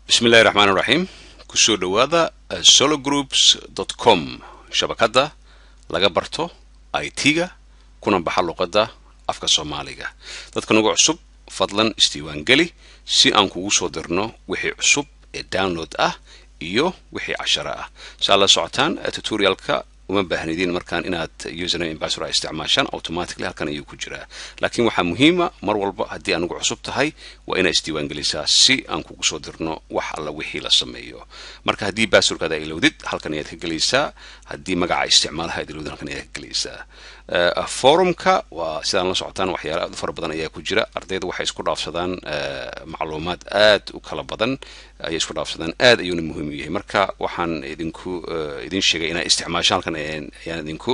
bismillahi raxmaan raxiim kusoo dhowaada sologroups com shabakadda laga barto i t-ga kuna baxa luqadda afka soomaaliga dadka nagu cusub fadlan isdiiwaangeli si aan kugu soo dirno wixii cusub ee download ah iyo wixii casharo ah saa la socotaan tutorialka uma baahnidin markaan inaad username ambassador ay isticmaashaan automatically halkan ayuu ku jiraa laakiin waxaa muhiima mar walba haddii anugu cusub tahay waa inaad isdiiwaangelisaa si aan kugu soo dirno wax alla wixii la sameeyo marka haddii basurkaada ay ilowdid halkan ayaad ka gelaysaa haddii magaca isticmaalaha ad ilowdid halkan ayaad ka gelaysaa forumka waa sidaan la socotaan waxyaala aad u fara badan ayaa ku jira ardayda waxay isku dhaafsadaan macluumaad aad u kala badan ayay isku dhaafsadaan aad ayuuna muhiim u yahay marka waxaan idinku idin sheegay inaa isticmaasho halkan ayaan idinku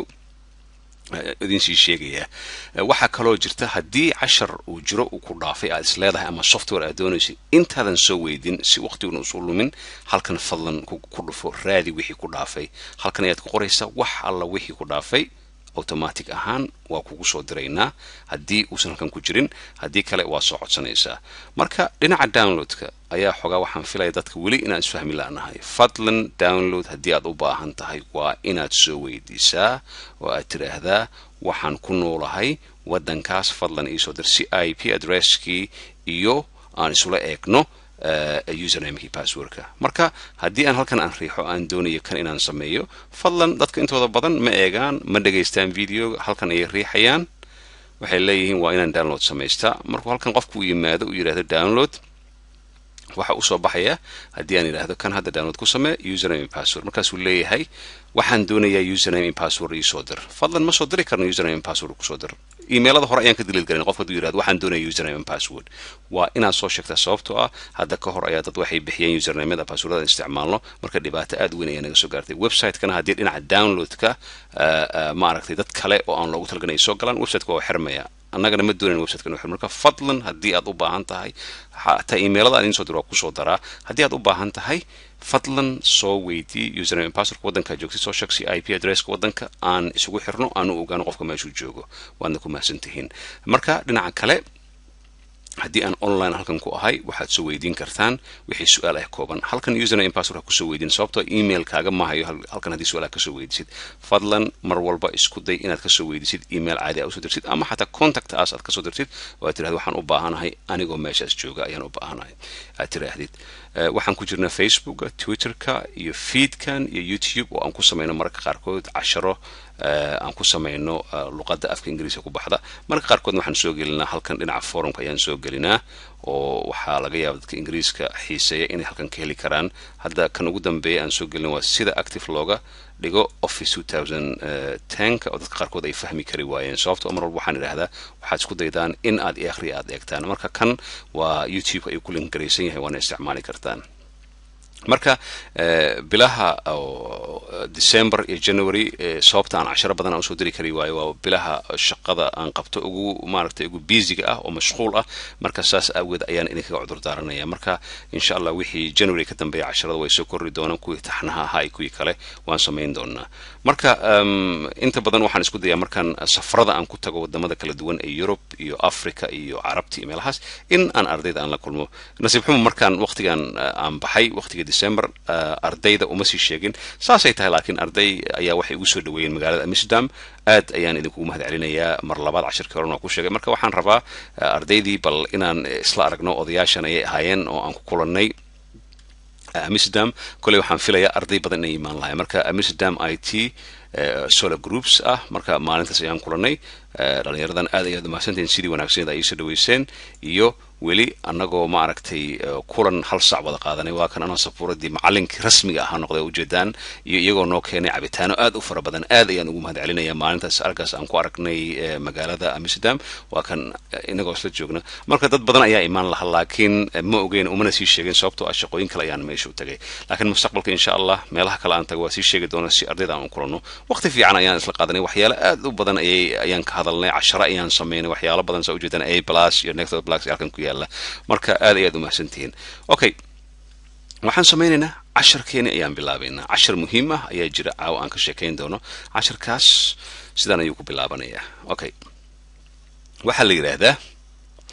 idin sii sheegayaa waxaa kaloo jirta haddii cashar uu jiro uu ku dhaafay aad is leedahay ama software aad doonaysid intaadan soo weydin si waqtiguna usu lumin halkan fadlan ku dhufo raadi wixii ku dhaafay halkan ayaad ku qoraysaa wax alla wixii ku dhaafay automatic ahaan waa kugu soo diraynaa haddii uusan halkan ku jirin haddii kale waa soo codsanaysaa marka dhinaca downloadka ayaa xogaa waxaan filaya dadka weli inaan isfahmi la'nahay fadlan download haddii aad u baahan tahay waa inaad soo weydiisaa oo aad tiraahdaa waxaan ku noolahay waddankaas fadlan iisoo dir si i p addresskii iyo aan isula eegno usernamekii passwordka marka haddii aan halkan aan riixo aan doonayo kan inaan sameeyo fadlan dadka intooda badan ma eegaan ma dhegaystaan videoga halkan ayay riixayaan waxay leeyihiin waa inaan download samaystaa markuu halkan qofku u yimaado uu yidhahdo download waxa usoo baxaya haddii aan yidhaahdo kan hadda download ku samee username password markaasuu leeyahay waxaan doonayaa username password iisoo dir fadlan ma soo diri karno username password kusoo dir emailada hore ayaan ka diliid garan qofka haduu yirahdo waxaan doonaya username password waa inaad soo sheegtaa sababtoo ah hadda ka hor ayaa dad waxay bixiyeen usernameda passwordada isticmaalno marka dhibaato aad weyn ayaa naga soo gaartay website-kana haddii dhinaca downloadka maaragtay dad kale oo aan loogu talaganay soo galaan websiteka waa xirmaya annagana ma doonayn websiteka inu xir marka fadlan haddii aad u baahan tahay hataa emailada aan idiin soo diro waa kusoo daraa haddii aad u baahan tahay fadlan soo weydii username passwordka waddankaa joogtid soo sheeg si i p addresska waddanka aan isugu xirno aan u ogaano qofka meeshuu joogo waadna ku mahadsan tihiin marka dhinaca kale haddii aan online halkan ku ahay waxaad soo weydiin kartaan wixii su-aal ah kooban halkan username password ha kusoo weydiin sababtoo email kaaga maahayo halkan haddii su-aal ah kasoo weydisid fadlan mar walba isku day inaad kasoo weydisid email caadi a usoo dirtid ama xataa contact as aad kasoo dirtid oo aad tirahdo waxaan u baahanahay anigoo meeshaas jooga ayaan u baahanahay aad tiraahdid waxaan ku jirnaa facebooka twitterka iyo feedkan iyo youtube oo aan ku samayno mararka qaarkood casharo aan ku samayno luqadda afka ingiriiska ku baxda marka qaarkoodna waxaan soo gelinaa halkan dhinaca forumka ayaan soo gelinaa oo waxaa laga yaaba dadka ingiriiska xiiseeya inay halkan ka heli karaan hadda kan ugu dambeeya aan soo gelina waa sida active looga dhigo office tenka oo dadka qaarkood ay fahmi kari waayeen sababto mar walba waxaan idhahdaa waxaad isku daydaan in aad akhri aad eegtaan marka kan waa youtube ayuu ku linkaraysan yahay waana isticmaali kartaan marka bilaha december iyo january sababta aan casharo badan aan usoo diri kari waayo waa bilaha shaqada aan qabto ugu maaragtay ugu biisiga ah oo mashquul ah marka saas aageed ayaan idinkaga cudur daaranaya marka insha allah wixii january ka dambeeya casharada way soo korri doonaan kuwii taxnaha ahaa iyo kuwii kale waan samayn doonaa marka inta badan waxaan isku dayaa markaan safarada aan ku tago wadamada kala duwan ee yurub iyo africa iyo carabti iyo meelahaas in aan ardayda aan la kulmo nasiib xumo markaan waqtigan aan baxay waqtiga december ardayda uma sii sheegin saasay tahay laakiin arday ayaa waxay ugu soo dhaweeyeen magaalada amsterdam aad ayaan idinkugu mahad celinayaa mar labaad cashirkii horen waa ku sheegay marka waxaan rabaa ardaydii bal inaan isla aragno odayaashan ayay ahaayeen oo aan ku kulannay amsterdam koley waxaan filayaa arday badan inay imaan lahay marka amsterdam i t solar groups ah marka maalintaas ayaan kulannay dhalinyaradan aad ayaad umahadsantahin sidii wanaagsaneed ay iisoo dhaweyseen iyo weli annagoo maaragtay kulan hal sac wada qaadanay waa kan anoo safuuradii macalinkii rasmiga ahaa noqday ujeedaan iyo iyagoo noo keenay cabitaano aad u fara badan aad ayaan ugu mahad celinaya maalintaas arkaas aan ku aragnay magaalada amsterdam waa kan inagoo isla joogna marka dad badan ayaa imaan laha laakiin ma ogeyn umana sii sheegin sababtoo ah shaqooyin kale ayaan meesha u tagay laakiin mustaqbalka insha allah meelaha kale aan tago waa sii sheegi doona si ardayda aan u kulanno waqti fiican ayaan isla qaadanay waxyaalo aad u badan ayay ayaan ka hadalnay casharo ayaan samaynay waxyaalo badan saa ujeedaan a plus iyo next plus halkan ku yaala marka aad ayaad umahadsan tihiin okay waxaan samaynaynaa casharkeeni ayaan bilaabaynaa cashar muhiim ah ayaa jira caawa aan ka sheekayn doono casharkaas sidaan ayuu ku bilaabanayaa okay waxaa la yidhaahdaa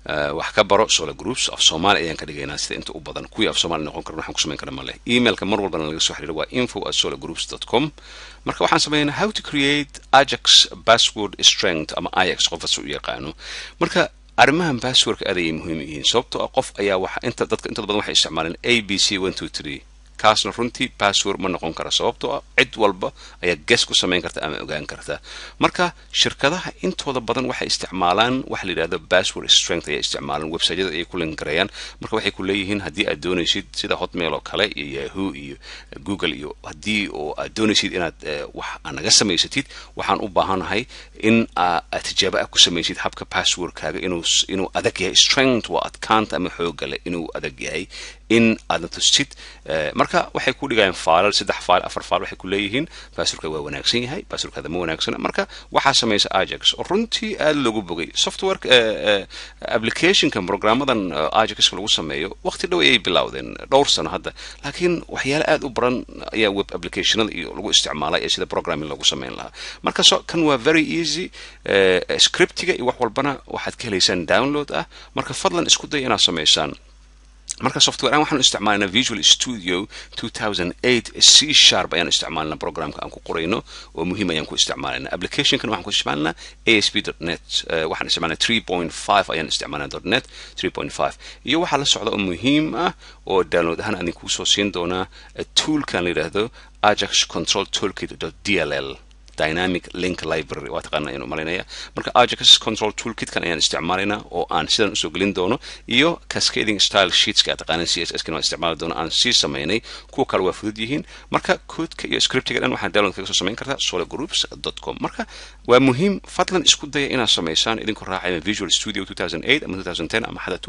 wax ka baro solar groups af soomaali ayaan ka dhigaynaa sida inta u badan kuwii af soomaali noqon karan waxaan ku samayn kara ma leh emailka mar walbana laga soo xiriira waa info at solar groups dot com marka waxaan sameynaa how to create ajax password strength ama ajax qofas u yaqaano marka arrimahan passwordka aad ayay muhiim yihiin sababtoo ah qof ayaa waxa inta dadka intooda badan waxay isticmaaleen a b c one two three kaasna runtii password ma noqon kara sababtoo ah cid walba ayaa ges ku samayn karta ama ogaan karta marka shirkadaha intooda badan waxay isticmaalaan waxa la yidhahdo password strength ayay isticmaalaan websiteyada ayay ku linkarayaan marka waxay ku leeyihiin haddii aad doonaysid sida hotmail oo kale iyo yahoo iyo google iyo haddii oo aad doonaysid inaad wax naga samaysatid waxaan u baahanahay in aad tijaabo ah ku samaysid habka passwordkaaga inuu inuu adag yahay strength waa adkaanta ama xoogale inuu adag yahay in aadna tustid marka waxay ku dhigayaan faalal saddex faal afar faal waxay ku leeyihiin basurka waa wanaagsan yahay basurkaada ma wanaagsana marka waxaa samaysa ajax oo runtii aada loogu bogay software applicationka programmadan ajaxka lagu sameeyo waqti dhow ayay bilowdeen dhowr sano hadda laakiin waxyaale aada u baran ayaa web applicationada iyo lagu isticmaalay ee sida programming lagu samayn lahaa marka so kan waa very easy scriptiga iyo wax walbana waxaad ka helaysaan download ah marka fadlan isku day inaad samaysaan marka software aan waxaan isticmaalanaa visual studio 2008 c sharp ayaan isticmaalanaa programka aan ku qorayno oo muhiim ayaan ku isticmaalanaa applicationkan waxaan ku isticmaalanaa asp net waxaan isticmaalnaa 3.5 ayaan isticmaalnaa net 3.5 iyo waxaa la socda oo muhiim ah oo download ahaan aan idinkuu soo siin doonaa toolkan la yidhaahdo ajax control toolkit dll dynamic link library waa taqaana ayaan u malaynaya marka ajax control toolkitkan ayaan isticmaalaynaa oo aan sidan usoo gelin doono iyo cascading style sheetska aad taqaanaan c s s kan waan isticmaali doono aan sii samaynay kuwa kale waa fudud yihiin marka koodka iyo scriptiga dhan waxaa download kaga soo samayn kartaa sologroups com marka waa muhiim fadlan isku daya inaad samaysaan idinku raacaya visual studio 2008 ama 2010 ama xataa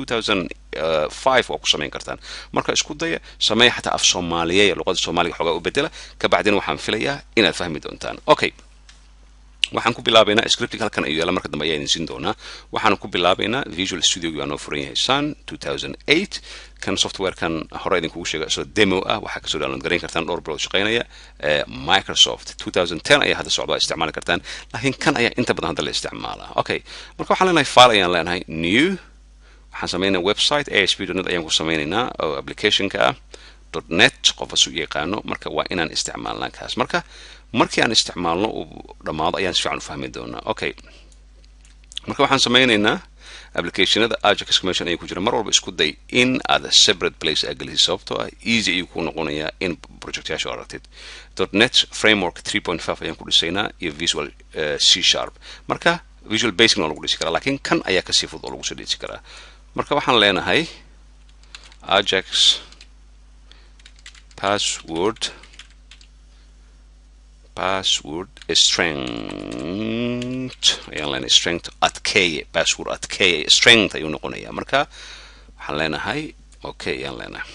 2005 waa ku samayn kartaan marka isku daya sameeya xataa af soomaaliyeya luqada soomaaliga xoogaa u bedela kabacdina waxaan filayaa inaad fahmi doontaan okay waxaan ku bilaabaynaa scriptig halkan ayuu yaala marka dambe ayaa idin siin doonaa waxaan ku bilaabaynaa visual studio waa noo furan yahay sun 2008 kan softwarekan hore idinkugu sheega soo demo ah waxaa kasoo download garayn kartaan dhowr bilood shaqaynaya microsoft 2010 ayaa hadda socda isticmaali kartaan laakiin kan ayaa inta badan hadda la isticmaalaa okay marka waxaan leenahay file ayaan leenahay new waxaan samaynaa website asp.net ayaan ku samaynaynaa oo applicationka ah net qofa su yaqaano marka waa inaan isticmaalnaa kaas marka markii aan isticmaalno uu dhammaado ayaan si fiican u fahmi doonaa okay marka waxaan samaynaynaa applicationada ajax commission ayay ku jira mar walba isku day in aad separate place aa gelisid sababtoo ah easy ayuu ku noqonayaa in projectyaasha aragtid net framework 3.5 ayaan ku dhisaynaa iyo visual c sharp marka visual basic waa lagu dhisi karaa laakiin kan ayaa kasii fudud oo lagu soo dhisi karaa marka waxaan leenahay ajax password password strength ayaan leenahay strength adkeeye password adkeeye strength ayuu noqonayaa marka waxaan leenahay okay ayaan leenahay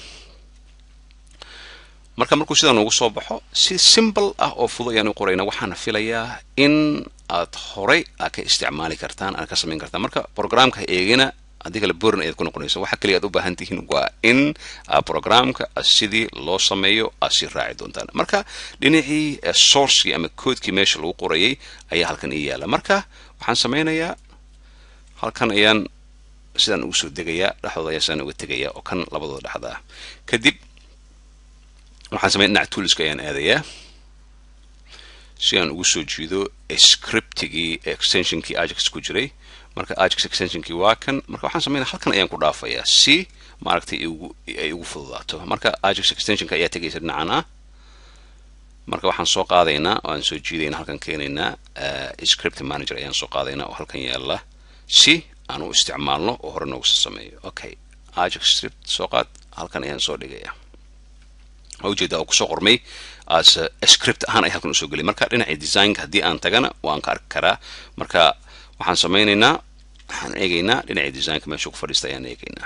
marka markuu sidaa noogu soo baxo si simple ah oo fudud ayaan u qoraynaa waxaana filayaa in aad horay aad ka isticmaali kartaan aad ka samayn kartaan marka programka eegina haddii kale borin ayaad ku noqonaysa waxa kaliya aad u baahan tihiin waa in programka sidii loo sameeyo aad sii raaci doontaan marka dhinacii sourcekii ama koodkii meesha lagu qorayay ayaa halkan ii yaala marka waxaan samaynayaa halkan ayaan sidaan ugu soo degayaa dhexdooda ayaa sidaan uga tegayaa oo kan labadooda dhexda ah kadib waxaan sameyn dhinaca toolska ayaan aadayaa si aan ugu soo jiido scriptigii extensionkii ajax ku jiray marka ajax extensionkii waa kan marka waxaan sameynaya halkan ayaan ku dhaafayaa si maaragtay ay ugu fududaato marka ajax extensionka ayaa tegaysa dhinacan ah marka waxaan soo qaadaynaa oo aan soo jiidaynaa halkan keenaynaa script manager ayaan soo qaadaynaa oo halkan yaala si aan u isticmaalno oo hore noogu sameeyo okay ajax script soo qaad halkan ayaan soo dhigaya ujeeda oo kusoo qormay as script ahaan ay halkan usoo geliy marka dhinacii designka haddii aan tagana waan ka arki karaa marka waxaan samaynaynaa waxaan eegaynaa dhinacii designka meesha ku fadhiista ayaan eegaynaa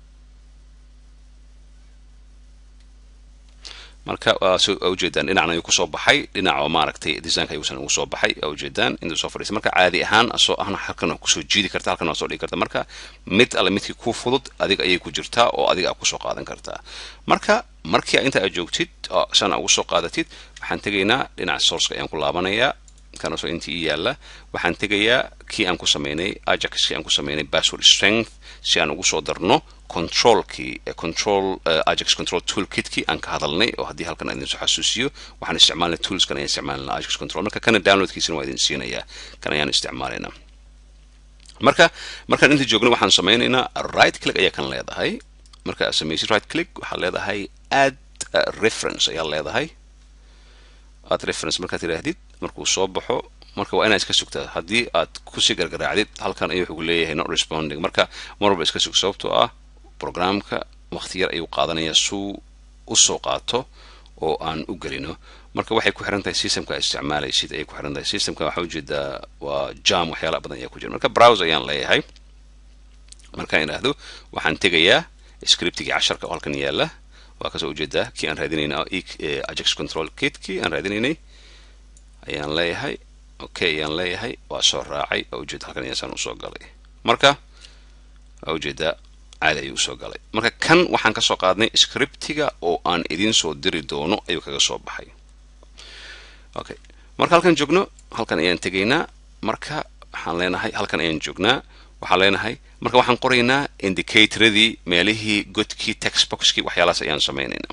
marka ujeedaan dhinacna ayuu kusoo baxay dhinac oo maaragtay designka ayuusan ugu soo baxay ujeedaan intuu soo fadhiista marka caadi ahaan asoo ahna halkan waa kusoo jiidi karta halkan waa soo dhigi karta marka mid alle midkii ku fudud adiga ayay ku jirtaa oo adiga aad kusoo qaadan kartaa marka markii inta aad joogtid oo sana ugu soo qaadatid waxaan tegaynaa dhinaca sourceka ayaan ku laabanayaa kanasoo intii ii yaala waxaan tegayaa kii aan ku sameynay ajax kii aan ku sameynay password strength si aan ugu soo darno controlkii control ajax control toolkitkii aan ka hadalnay oo haddii halkan aan idinsoo xasuusiyo waxaan isticmaalnay toolskan ayaan isticmaalnaa ajax control marka kana downloadkiisana waa idin siinayaa kan ayaan isticmaalaynaa marka markaan inta joogno waxaan sameynaynaa right click ayaa kan leedahay marka aad samaysid right click waxaad leedahay add reference ayaa leedahay add reference markaad tidhaahdid markuu soo baxo marka waa inaad iska sugtaa haddii aad kusii gargaraacdid halkan ayuu wuxuu leeyahay not responding marka mar walba iska sug sababtoo ah programka waqti yar ayuu qaadanaya suu usoo qaato oo aan u gelino marka waxay ku xiran tahay systemka aad isticmaalaysid ayay ku xiran tahay systemka waxaa ujeedaa waa jam waxyaala badan ayaa ku jira marka browse ayaan leeyahay markaan idhaahdo waxaan tegayaa scriptigii casharka oo halkan yaala waa kasoo ujeedaa kii aan raadinayna ajax control kitkii aan raadinaynay ayaan leeyahay okay ayaan leeyahay waa soo raacay waa ujeeda halkan ayaasaan usoo galay marka waa ujeedaa caadi ayuu usoo galay marka kan waxaan kasoo qaadnay scriptiga oo aan idin soo diri doono ayuu kaga soo baxay okay marka halkan joogno halkan ayaan tegaynaa marka waxaan leenahay halkan ayaan joognaa waxaan leenahay marka waxaan qoraynaa indicatoradii meelihii godkii textboxkii waxyaalahaas ayaan sameynaynaa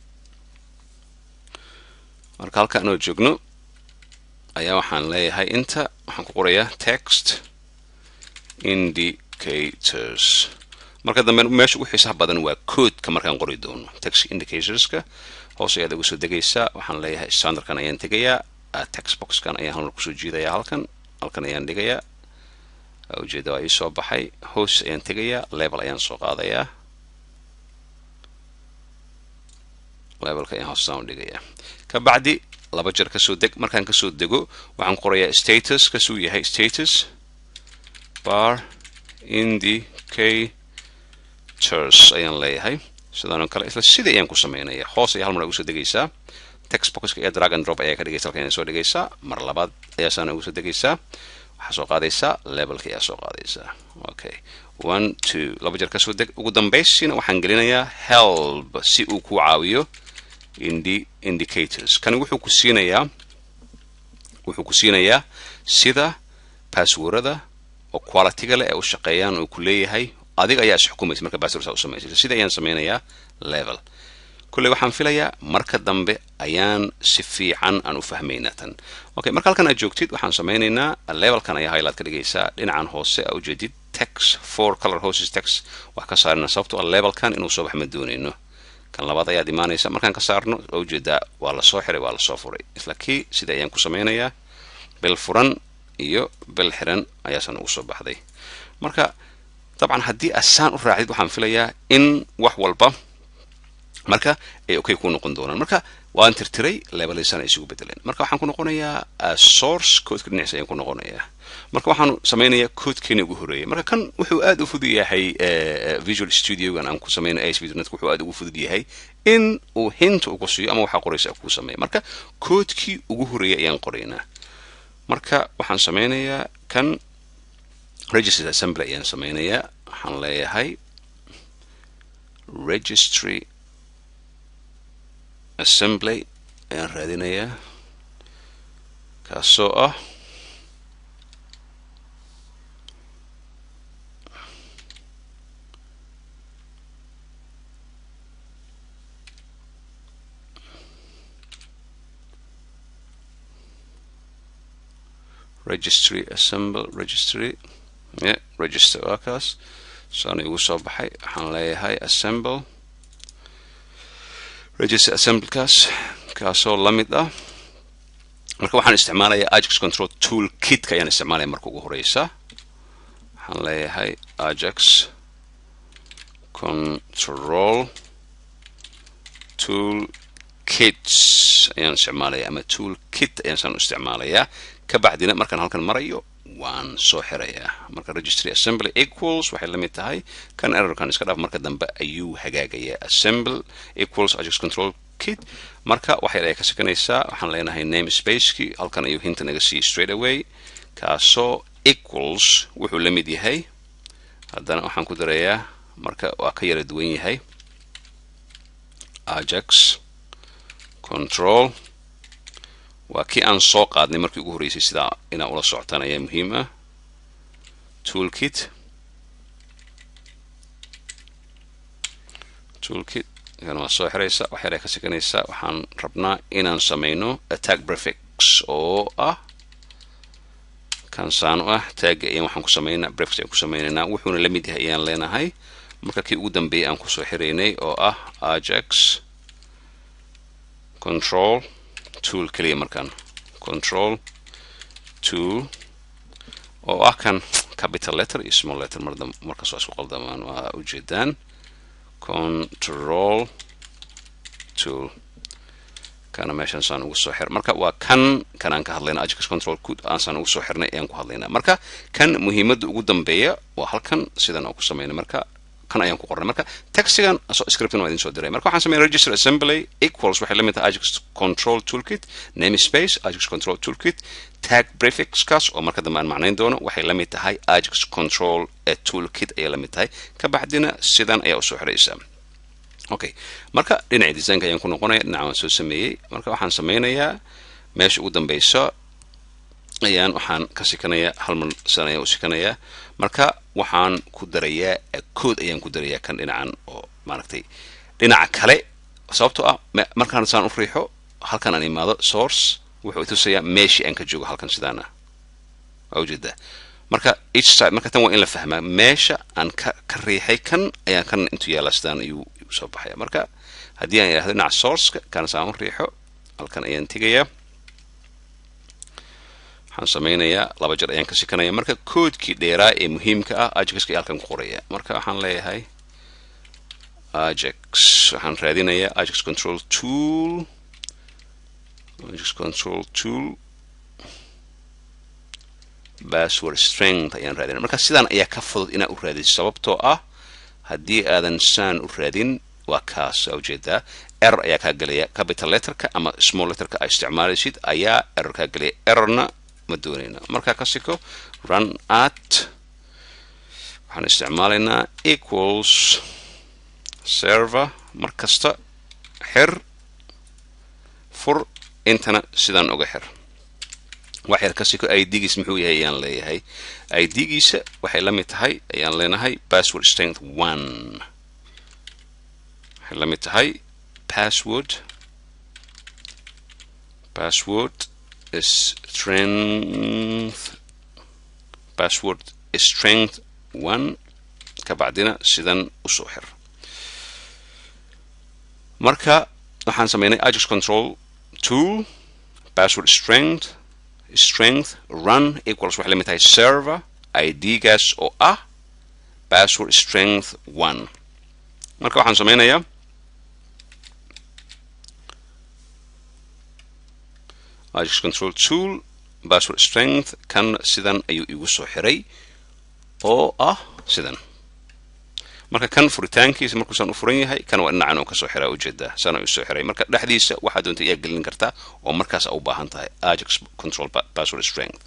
marka halka anoo joogno ayaa waxaan leeyahay inta waxaan ku qorayaa text indicators marka dambe meesha ugu xiisaha badan waa coodka markaan qori doono text indicatorska hoos ayaad ugu soo degaysaa waxaan leeyahay standardkan ayaan tegayaa textboxkan ayaan halmar kusoo jiidayaa halkan halkan ayaan dhigayaa ujeeda waa ii soo baxay hoos ayaan tegayaa level ayaan soo qaadayaa levelka ayaan hoostaan u dhigayaa kabacdi laba jeer kasoo deg markaan kasoo dego waxaan qorayaa status kasuu yahay status bar indicators ayaan leeyahay sidaan oo kale isla sida ayaan ku sameynaya hoos ayaa hal mar ugu soo degaysaa textboxka iyo drag and drop ayaa ka dhigaysa halkan soo dhigaysaa mar labaad ayaasaana ugu soo degaysaa waxaa soo qaadaysaa levelka ayaa soo qaadaysaa okay one two laba jeer kasoo deg ugu dambaysiina waxaan gelinayaa help si uu ku caawiyo indi indicators kani wuxuu ku siinayaa wuxuu ku siinayaa sida passwordada oo qualityga leh ee u shaqeeyaan oo ku leeyahay adiga ayaa isxukumaysa marka password saa u samaysay sida ayaan sameynayaa level kulley waxaan filayaa marka dambe ayaan si fiican aan u fahmaynaa tan okay marka halkan aad joogtid waxaan sameynaynaa levelkan ayaa highlight ka dhigaysaa dhinacan hoose aa ujeedid text four color hoses text wax ka saarina sababtoo ah levelkan inuu soo bax ma doonayno kan labaad ayaad imaanaysa markaan ka saarno waa ujeedaa waa lasoo xiray waa lasoo furay isla kii sida ayaan ku sameynayaa bil furan iyo bil xiran ayaasan ugu soo baxday marka dabcan haddii asaan u raacdid waxaan filayaa in wax walba marka ay okay ku noqon doonaan marka waan tirtiray levelisana isugu bedeleen marka waxaan ku noqonayaa source codeka dhinaciisa ayaan ku noqonayaa marka waxaan sameynayaa codekeeni ugu horeeyay marka kan wuxuu aad u fudud yahay visual studiogan aan ku sameynay asvnet wuxuu aad ugu fudud yahay in uu hinta ugu siiyo ama waxaa qoraysa kuu sameeya marka codekii ugu horeeyay ayaan qoraynaa marka waxaan sameynayaa kan registered assembly ayaan sameynayaa waxaan leeyahay registry assembly ayaan raadinayaa kaasoo ah registry assemble registry yeah register waa kaas saana igu soo baxay waxaan leeyahay assemble register assemblekaas kaasoo la mid ah marka waxaan isticmaalayaa ajax control tool kitka ayaan isticmaalaya marka ugu horeysa waxaan leeyahay ajax control tool kits ayaan isticmaalaya ama tool kit ayaan saan u isticmaalayaa kabacdina markaan halkan marayo waan soo xirayaa marka registry assembly equals waxay la mid tahay kan errorkan iska dhaaf marka dambe ayuu hagaagayaa assemble equals ajax control kit marka waxay ayaa ka sekanaysaa waxaan leenahay name spacekii halkan ayuu hinta naga siiyey straight away kaasoo equals wuxuu la mid yahay haddana waxaan ku darayaa marka waa ka yara duwan yahay ajax control waa kii aan soo qaadnay markii ugu horreysay sidaa inaa ula socotaan ayaa muhiim ah toolkit toolkit kan waa soo xiraysa wax yar ay ka sekanaysaa waxaan rabnaa inaan samayno attack prefix oo ah kan saan u ah taagga ayaan waxaan ku samaynaa prefix ayaan ku samaynaynaa wuxuuna la mid yahay ayaan leenahay marka kii ugu dambeeyay aan kusoo xiraynay oo ah ajax control tool keliya markaan control tool oo ah kan capital letter iyo small letter marda markaas waa isku qaldamaan waa ujeedaan control tool kana meeshan saan ugu soo xir marka waa kan kan aan ka hadlayna ajax control code aansaan ugu soo xirnay ayaan ku hadlaynaa marka kan muhiimadda ugu dambeeya waa halkan sidan aan ku samaynay marka kan ayaan ku qornay marka taxigan scriptin waa idin soo diray marka waxaan sameynay register assembly equals waxay la mid tahay ajax control toolkit namespace ajax control toolkit tag prefixkaas oo marka dambe aan macnayn doono waxay la mid tahay ajax control toolkit ayay la mid tahay ka baxdina sidan ayaa usoo xiraysaa okay marka dhinaca designka ayaan ku noqonaya dhinaca waan soo sameeyey marka waxaan sameynayaa meesha ugu dambeysa ayaan waxaan ka sikanayaa hal mar sidan ayaan u sikanayaa marka waxaan ku darayaa code ayaan ku darayaa kan dhinacan oo maaragtay dhinaca kale sababtoo ah markaan saan u riixo halkan aan imaado source wuxuu itusayaa meeshii aan ka joogo halkan sidaana waa ujeedaa marka each side marka tan waa in la fahmaa meesha aan ka ka riixay kan ayaan kan intuu yaala sidaan ayuu soo baxaya marka haddii aan idhahdo dhinaca sourceka kan saan u riixo halkan ayaan tegayaa waxaan sameynayaa laba jer ayaan ka sikanaya marka koodkii dheeraa ee muhiimka ah ajaxka halkan ku qoraya marka waxaan leeyahay ajax waxaan raadinayaa ajax control tool ajax control tool password strength ayaan raadinaya marka sidaan ayaa ka fudud inaa u raadis sababtoo ah haddii aadan saan u raadin waa kaas aa ujeedaa error ayaa kaa gelaya capital letterka ama small letterka aa isticmaalaysid ayaa error kaa gelaya errorna ma doonayna markaa ka siko run at waxaan isticmaalaynaa equals server mar kasta xir fur intana sidaan uga xir wax yar ka siko idgiis muxuu yahay ayaan leeyahay idgiisa waxay la mid tahay ayaan leenahay password strength one waxay la mid tahay password password strength password strength one ka bacdina sidan usoo xir marka waxaan sameynay ajax control tool password strength strength run equals waxay la mid tahay server idgaas oo ah password strength one marka waxaan sameynayaa ajax control tool password strength kan sidan ayuu igu soo xiray oo ah sidan marka kan furitaankiisa markuusaan u furan yahay kan waa dhinacan oo kasoo xiraa ujeedaa sana u soo xiray marka dhexdiisa waxaa doonta iyaa gelin kartaa oo markaas a u baahan tahay ajax control password strength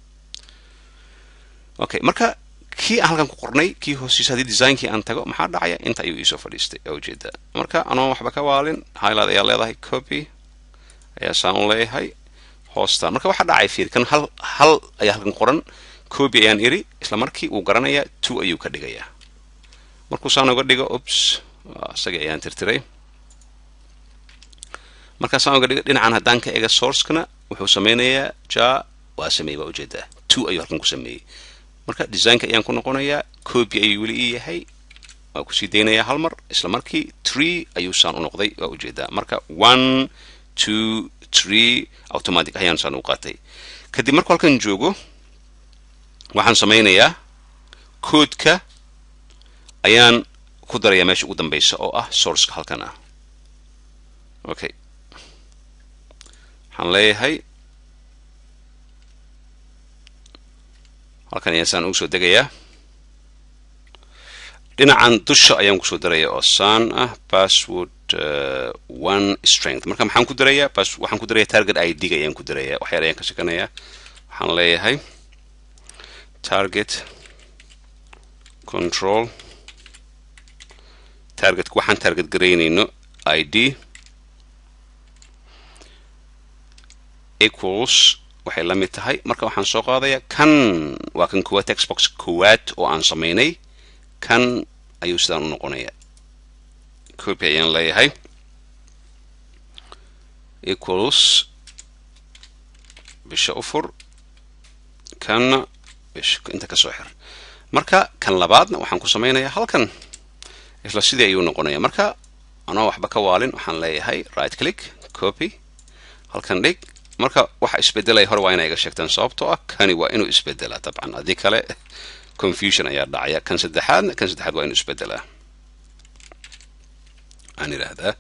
okay marka kii aan halkan ku qornay kii hoostiisa haddii designkii aan tago maxaa dhacaya inta ayuu iisoo fadhiistay aa ujeedaa marka anoon waxba ka waalin highlight ayaa leedahay copy ayaa saan u leeyahay hoostaan marka waxaa dhacay fiir kan hal hal ayaa halkan qoran copy ayaan iri isla markii uu garanayaa two ayuu ka dhigayaa markuu saan uga dhigo ups isagii ayaan tirtiray markaa saan uga dhigo dhinacan haddaan ka ega sourcekana wuxuu sameynayaa ja waa sameeyey baa ujeedaa two ayuu halkan ku sameeyey marka designka ayaan ku noqonayaa copy ayuu weli ii yahay waa kusii daynayaa hal mar isla markii tree ayuu saan u noqday waa ujeedaa marka one two tree automatic ayaan saan u qaatay kadib markuu halkan joogo waxaan sameynayaa koodka ayaan ku darayaa meesha ugu dambeysa oo ah sourceka halkan ah okay waxaan leeyahay halkan ayaan saan ugu soo degayaa dhinacan dusha ayaan kusoo daraya oo saan ah password one strength marka maxaan ku darayaa waxaan ku daraya target id ga ayaan ku daraya waxyaala ayaan ka shekanayaa waxaan leeyahay target control targetka waxaan target garaynayno id equals waxay la mid tahay marka waxaan soo qaadayaa kan waa kan koowaad textbox koowaad oo aan samaynay kan ayuu sidaan u noqonayaa copy ayaan leeyahay equals bisha u fur kanna bisha inta ka soo xir marka kan labaadna waxaan ku samaynayaa halkan isla sidii ayuu noqonaya marka anoo waxba ka waalin waxaan leeyahay right click copy halkan dhig marka waxa isbedelaya hore waa inay iga sheegtaan sababtoo ah kani waa inuu isbedelaa dabcan haddii kale confusion ayaa dhacaya kan saddexaadna kan saddexaad waa inuu isbedelaa aan idhaahdaa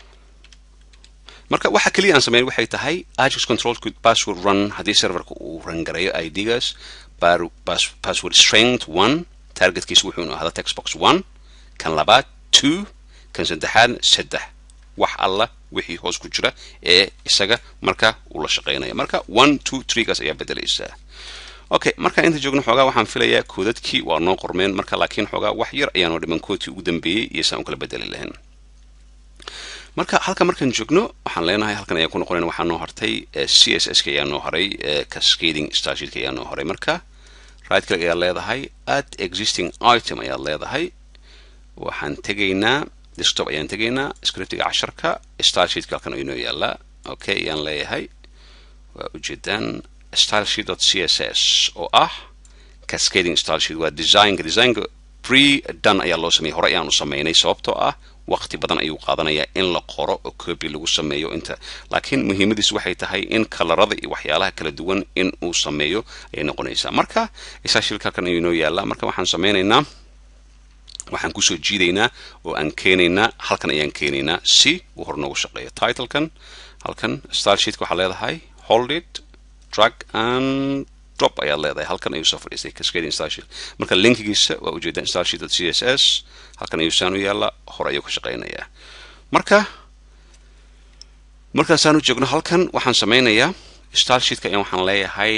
marka waxa keliya aan sameyn waxay tahay ajax control could password run haddii serverka uu rangareeyo idgaas password strength one targetkiisa wuxuu ahada textbox one kan labaad two kan saddexaadna saddex wax alla wixii hoos ku jira ee isaga marka uu la shaqeynaya marka one two three kaas ayaa bedelaysaa okay markaan inta joogno xoogaa waxaan filayaa koodadkii waa noo qormeen marka laakiin xoogaa wax yar ayaanoo dhiman koodkii ugu dambeeyey iyo saan u kala bedeli lahayn marka halka markaan joogno waxaan leenahay halkan ayaa ku noqonayn waxaa noo hartay c s s ka ayaa noo haray cascading starsheetka ayaa noo haray marka right click ayaad leedahay add existing item ayaad leedahay waxaan tegaynaa desktop ayaan tegaynaa scriptiga casharka stylesheetka halkan inoo yaallaa okay ayaan leeyahay waa ujeedaan stylesheet c s s oo ah cascading stylesheet waa designka designka pre done ayaa loo sameeyey hore ayaan u sameynay sababtoo ah waqti badan ayuu qaadanayaa in la qoro oo copy lagu sameeyo inta laakiin muhiimadiisu waxay tahay in kalarada iyo waxyaalaha kala duwan in uu sameeyo ayay noqonaysaa marka stylesheetka halkan ayuu inoo yaallaa marka waxaan sameynaynaa waxaan kusoo jiidaynaa oo aan keenaynaa halkan ayaan keenaynaa si uu hor noogu shaqeeyo titlekan halkan stylesheetka waxaa leedahay hold it drag and drop ayaad leedahay halkan ayuu soo fadhiistay cascading stylesheet marka linkigiisa waa ujeedaan stylesheet c s s halkan ayuu saan u yaallaa hore ayuu ka shaqeynayaa marka markaasaan u joogno halkan waxaan sameynayaa stylesheetka ayaan waxaan leeyahay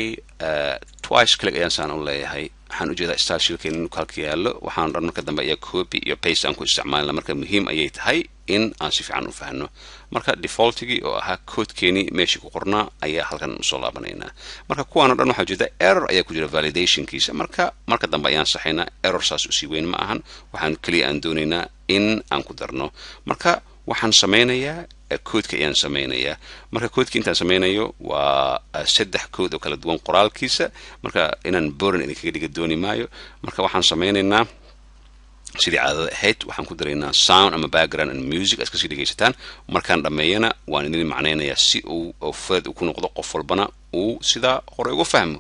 twice click ayaan saan u leeyahay waxaan ujeedaa stylesheetka inuu halka yaallo waxaan dhan marka dambe ayaa copy iyo paste aan ku isticmaalna marka muhiim ayay tahay in aan si fiican u fahno marka defaultigii oo ahaa koodkeenii meeshii ku qornaa ayaa halkan usoo laabanaynaa marka kuwaan o dhan waxaa ujeeda error ayaa ku jira validationkiisa marka marka dambe ayaan saxaynaa error saas usii weyn ma ahan waxaan keliya aan doonaynaa in aan ku darno marka waxaan sameynayaa koodka ayaan sameynayaa marka koodka intaan sameynayo waa saddex kood oo kala duwan qoraalkiisa marka inaan boran idinkaga dhiga dooni maayo marka waxaan sameynaynaa sidii caadada ahayd waxaan ku daraynaa sound ama background and music aad kasii dhegaysataan markaan dhammeeyana waan idin macnaynayaa si uu fadad ku noqdo qof walbana uu sidaa hore uga fahmo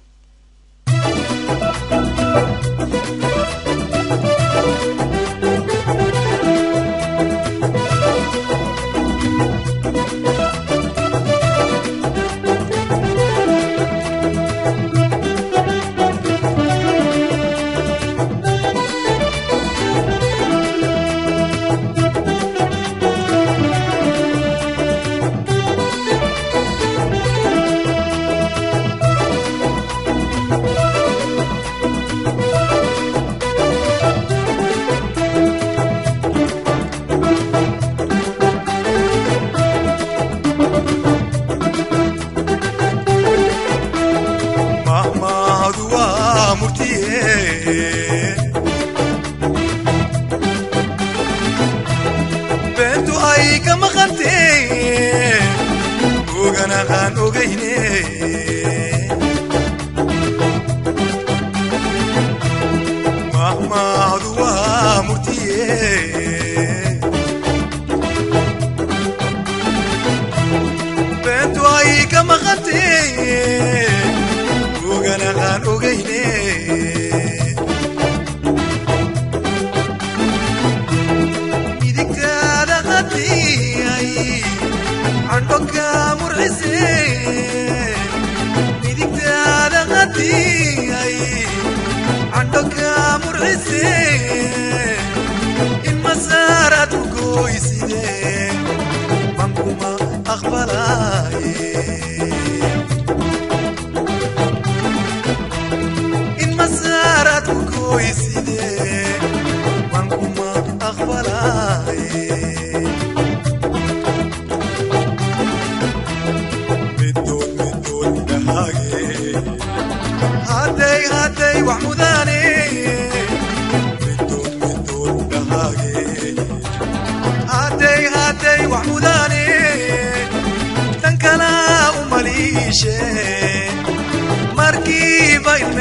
Middood middood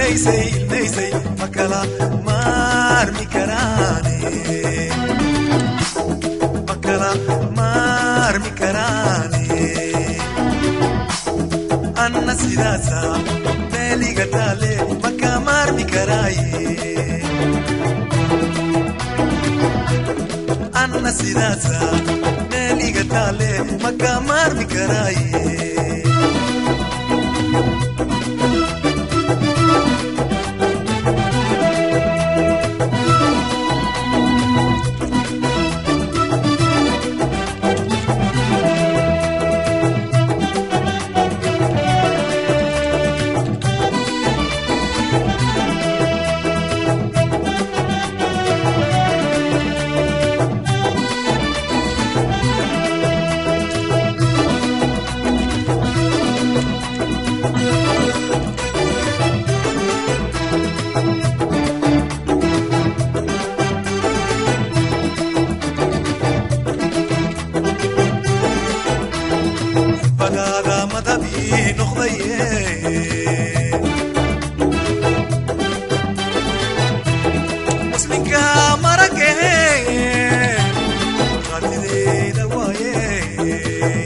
ilmaysay ilmaysay ma kala maarmi karaane ma kala maarmi karaane anna sidaasa meeliga taale ma ka maarmi karaaye anna sidaasa meeliga taale ma ka maarmi karaaye bagaada madabii noqdaye muslinka maragahe qaadideyda waaye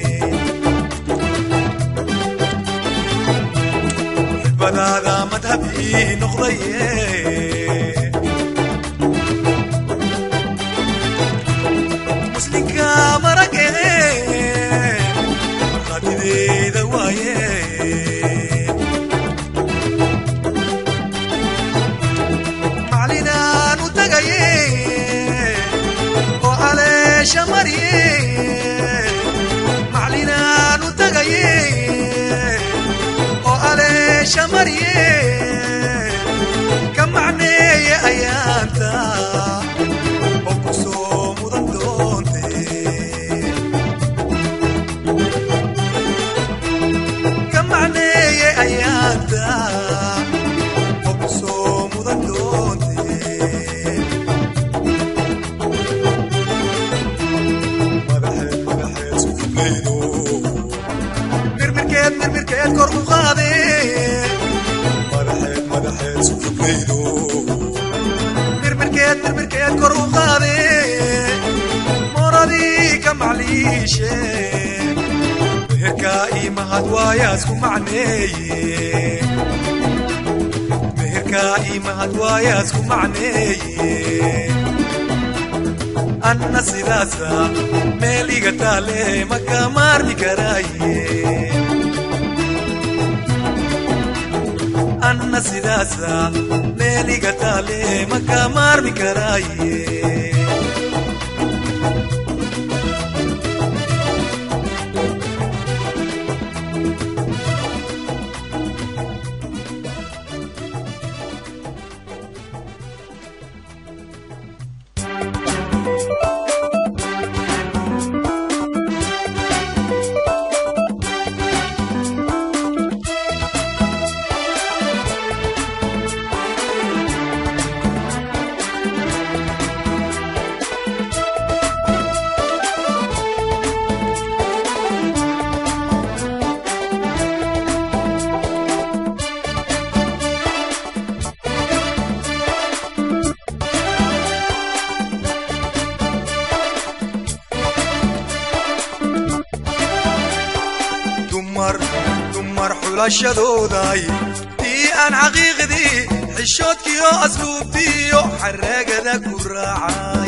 bagaada madhabii noqdaye muslinka maragahe qaadideyda waaye maclinaan u tagaye oo aleesha mariye maclinaan u tagaye oo aleesha mariye ka macneeye ayaanta oo ku soo mudan doonte ka macneeye ayaanta oo ku soo mudan doonte madaxeed madaxeed sukufleydo mirmirkeed mirmirkeed kor u qaade madaxeed madaxeed sukufleydo mirmirkeed mirmirkeed kor u qaade moradii ka macliishe meherka ii mahad waayaasku macneeye meherka ii mahad waayaasku macneeye anna sidaasa meel iga taale ma ka maarmi karaaye anna sidaasa meel iga taale ma ka maarmi karaaye dumar dumar xulashadooday tii aan xaqiiqdii xishoodkiyo asluubtiyo xaraagada ku raacay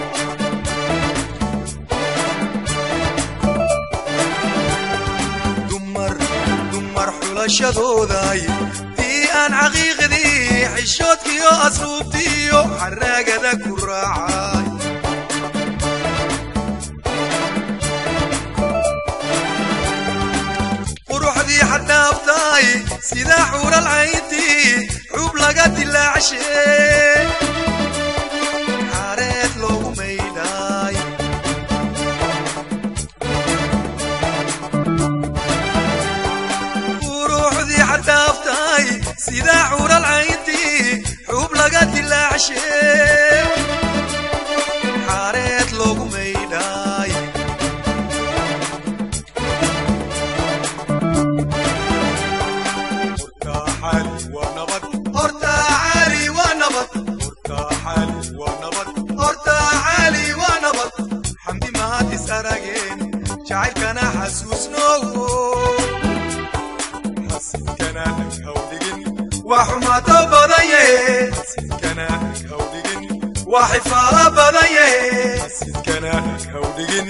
dumar dumar xulashadooday tii aan xaqiiqdii xishoodkiyo asluubtiyo xaraagada ku raacay quruxdii xadhaaftaay sida xuural cayntii xub laga dilaacshe xaareed loogu maydhaay quruxdii xadhaaftaay sida xuural cayntii xub laga dilaacshe xaareed loogu maydhaay xaali waa nabad jacaylkana xasuusno xasidkana hawdhigin waa xumaato badaye xasidkana hawdhigin waa xifaalo badaye xasidkana hawdhigin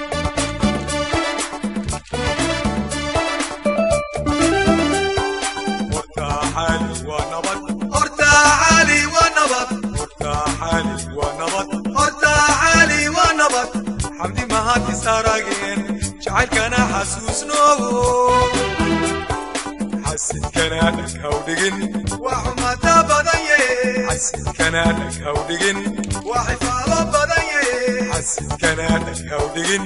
horta xaali waa nabad horta xaali waa nabad horta xaali waa nabad horta xaali waa nabad xamdi mahadis arageen jacaylkana xasuusno xasidkana hawdhigin waa xumaata badanye xasidkana hawdhigin waa xifaalo badanye xasidkana hawdhigin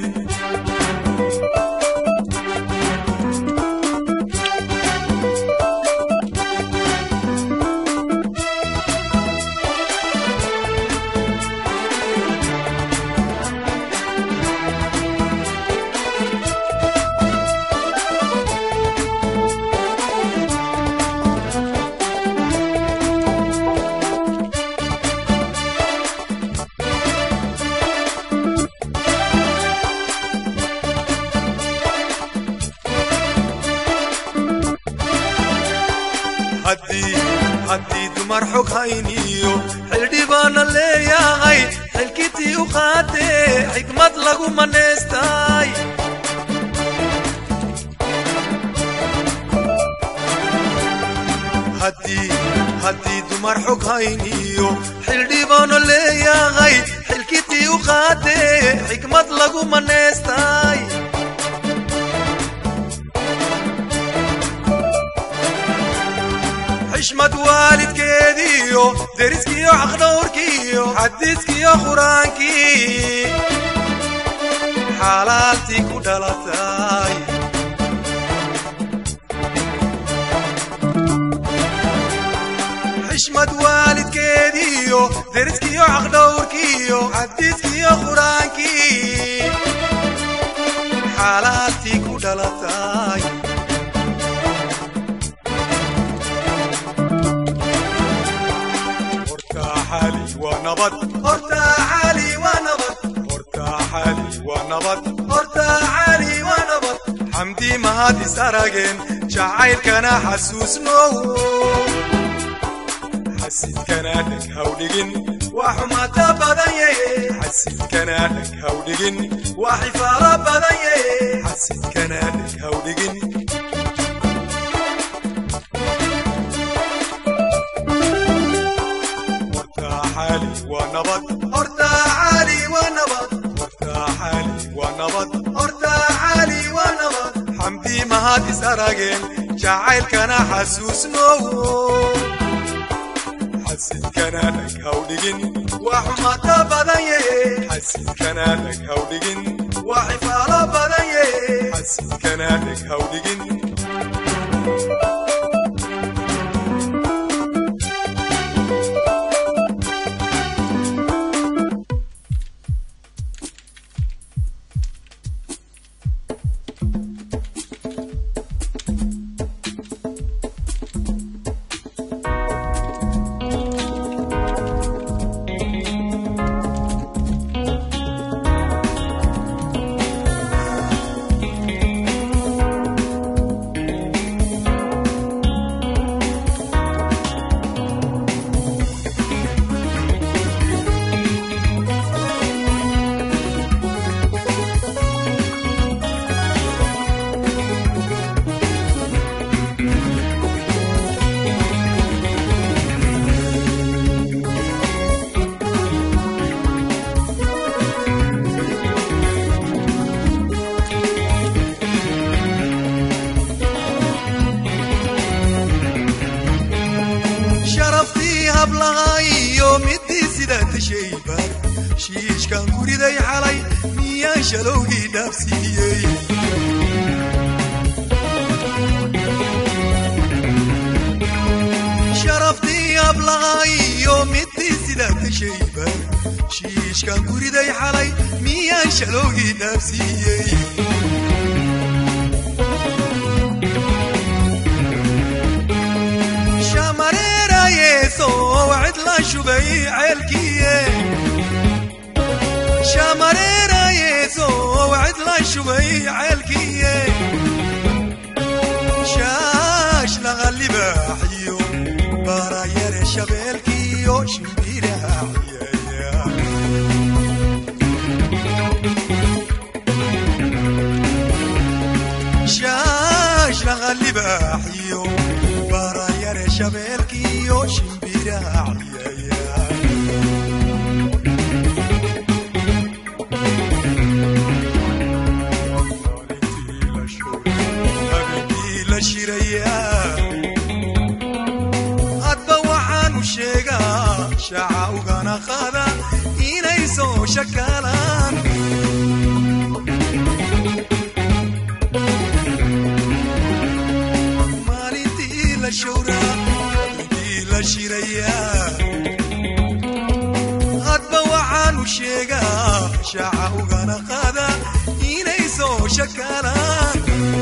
haddii haddii dumar xog hayniyo xildhibaana leeyahay xilkitii u qaatee xikmad lagu manaystay haddii haddii dumar xog hayniyo xildhibaano leeyahay xilkitii u qaatee xikmad lagu manaystay xishmad waalidkeediyo deriskiyo xaqdhowrkiyo xadiiskiyo qur-aankii xalaaltii ku dhalatay xishmad waalidkeediyo deriskiyo xaqdhowrkiyo xadiiskiyo qur-aankii xalaaltii ku dhalatay horta xaali waa nabad horta xaali waa nabad horta xaali waa nabad horta xaali waa nabad xamdi mahad is arageen jacaylkana xasuusno xasidkana dheg hawdhigin waa xumaata badanye xasidkana dheg hawdhigin waa xifaalo badanye xasidkana dheg hawdhigin horta xaali waa nabad horta xaali waa nabad horta xaali waa nabad horta xaali waa nabad xamdi mahad is arageen jacaylkana xasuusno xasidkana dheg hawdhigin waa xumaata badanye xasidkana dheg hawdhigin waa xifaalo badanye xasidkana dheg hawdhigin sharaftii hablaha iyo midii sidaa tashaybar shiishkan guriday xalay miyaan shalowgii dhaafsiiyey sharaftii hablaha iyo midii sidaa tashaybar shiishkan guriday xalay miyaan shalowgii dhaafsiiyey shamareerayeeso wacid la shubay ceelkiye shamareerayeeso wacid la shubay ceelkiiye shaash laga libaaxiyo baarayare shabeelkiyo shimbiraaciyeya shaash laga libaaxiyo baarayare shabeelkiyo shimbiraaciyeya habeenkii la shirayaa hadba waxaanu sheegaa shaaca ugana qaada inay soo shakaalaan maalintii la showraa habeenkii la shirayaa hadba waxaanu sheegaa shaaca ugana qaada inay soo shakaalaan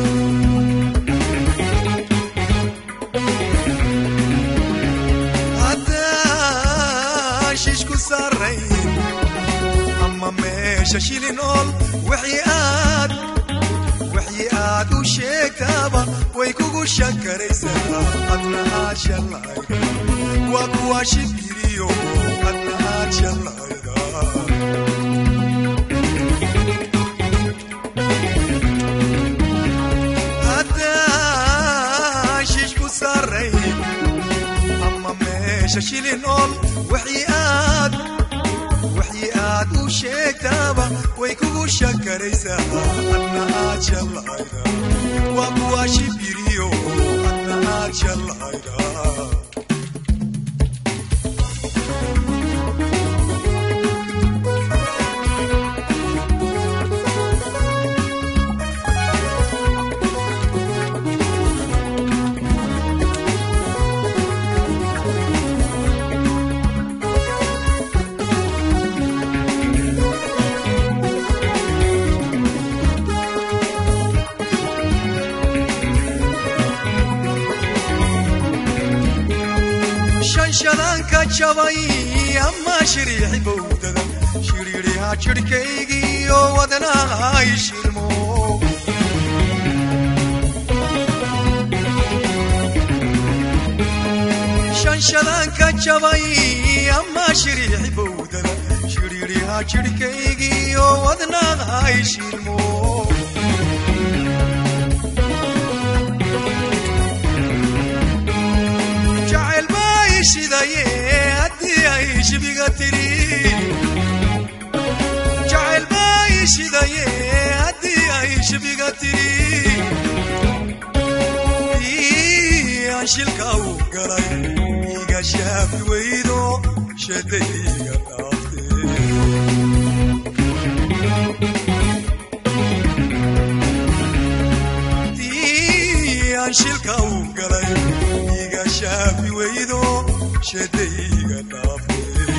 haddaan shishku saarayn ama meesha shilin ool wixii aad wixii aad u sheegtaaba way kugu shakaraysaa adna aad shallayda waa kuwa shibiriyo adna aad shallayda haddaan shishku saarayn ama meesha shilin ool wixii aad wixii aad u sheegtaaba way kugu shakaraysaa adna aad shallayda waa kuwa shibiriyo adna aad shallayda shanshadanka jabay ama shiriixi bowdada shiriiriha jidhkaygiiyo wadnahay shirmo shanshadanka jabay ama shiriixi bowdada shiriiriha jidhkaygiiyo wadnahay shirmo jacayl bay shidaye haddii ay shibiga tiri jacayl bay shidaye haddii ay shibiga tiri ii aan shilka u galay iga shaafi weydo shadayga dhaaftee tii aan shilka u galay iga shaafi weydo shadayga dhaaftee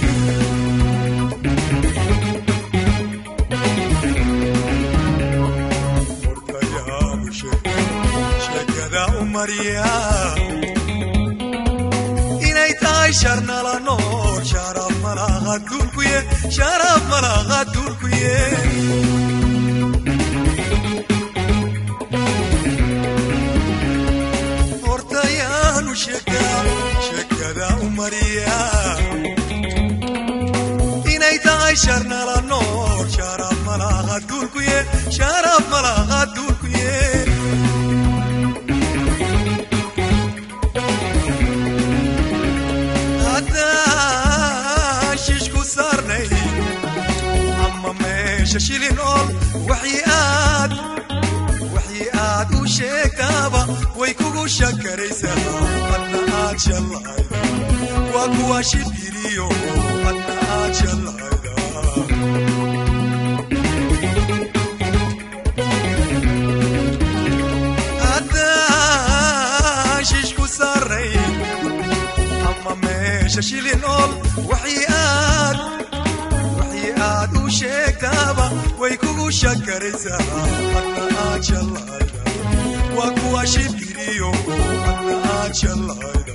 hortayaanu sheekada u mariya inay tahay sharnala nool sharaf malaqa duulkuye sharaf malaqa duulkuye hortayaanu sheekaa sheekada u mariya inay tahay sharnala nool sharaf malaqa duulkuye sharaf malaqa duulkuye haddaan shishku saarnay ama meesha shilin ool waxii aad waxii aad u sheegtaaba way kugu shakaraysaa adna aad shallayda waa kuwa shibiriyo adna aad shallayda haddaan shishku saarnay ama meesha shilin ool waxii aad waxii aad u sheegtaaba way kugu shakaraysaa adna aad shallayda waa kuwa shibiriyo adna aad shallayda